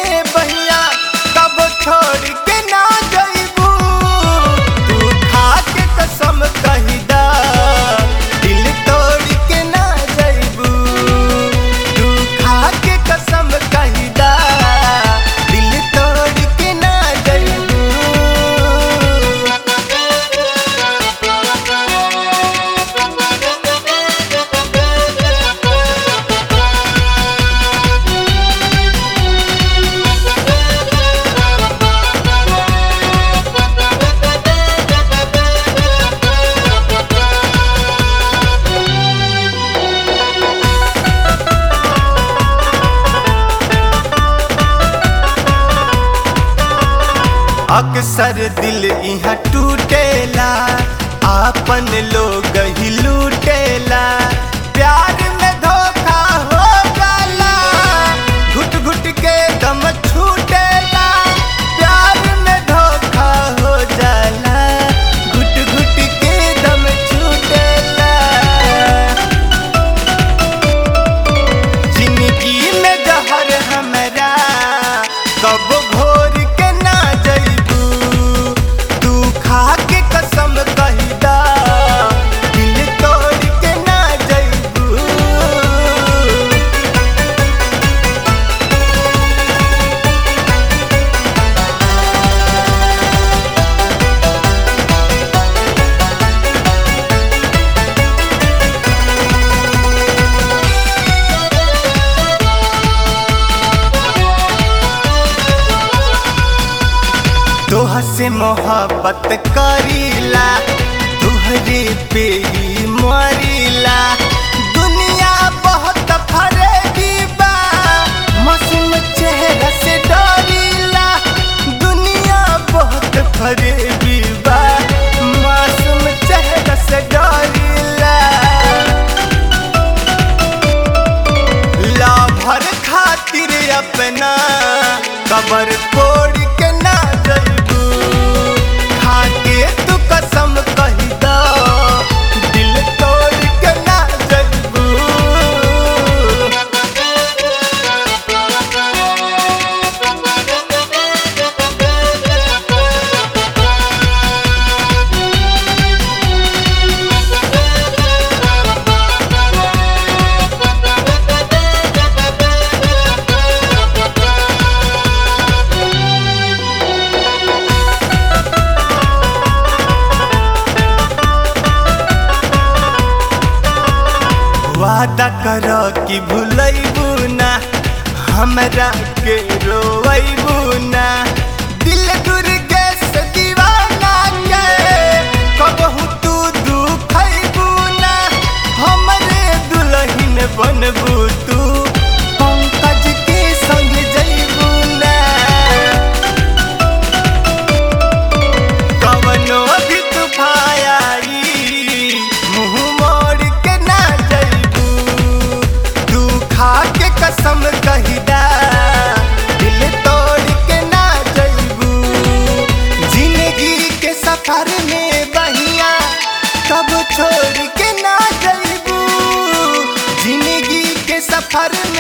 में बहिया कब छोड़ के ना जइबू तू खा के कसम कही दा दिल तोड़ के ना जइबू तू खा के कसम कही दा दिल तोड़ के ना जइबू अक्सर दिल यहाँ टूटेला आपन लोग ही लूटेला प्यार में धोखा हो जाला घुट घुट के दम छूटेला प्यार में धोखा हो जाला घुट घुट के दम छूटेला जिंदगी में जहर हमरा कब घोर के ना जइबू तू खा के कसम कही दा दिल तोड़ के ना जइबू तोह से मोहब्बत करीला तुहरे पे ही मरीला दुनिया बहुत फरेबी बा मासूम चेहरा से डरीला दुनिया बहुत फरेबी बा मासूम चेहरा से डरीला लाभर खातिर अपना कबर फोड़ के ना जइबू खाके तू कसम कही दा दिल तोड़ के ना जइबू वादा कर कि भूलैबू ना हमरा के रोइबू ना दिल दुर्गे से दीवाना के कबहू तू दुखैबू ना हमरे दुल्हन बनबू तू पंकज के संग जइबू ना कवनो भी तूफान आई मुंह मोड़ के ना जइबू तू खा के कसम कही दा दिल तोड़ के ना जइबू जिंदगी के सफर में बहिया कब छोड़ के ना जइबू जिंदगी के सफर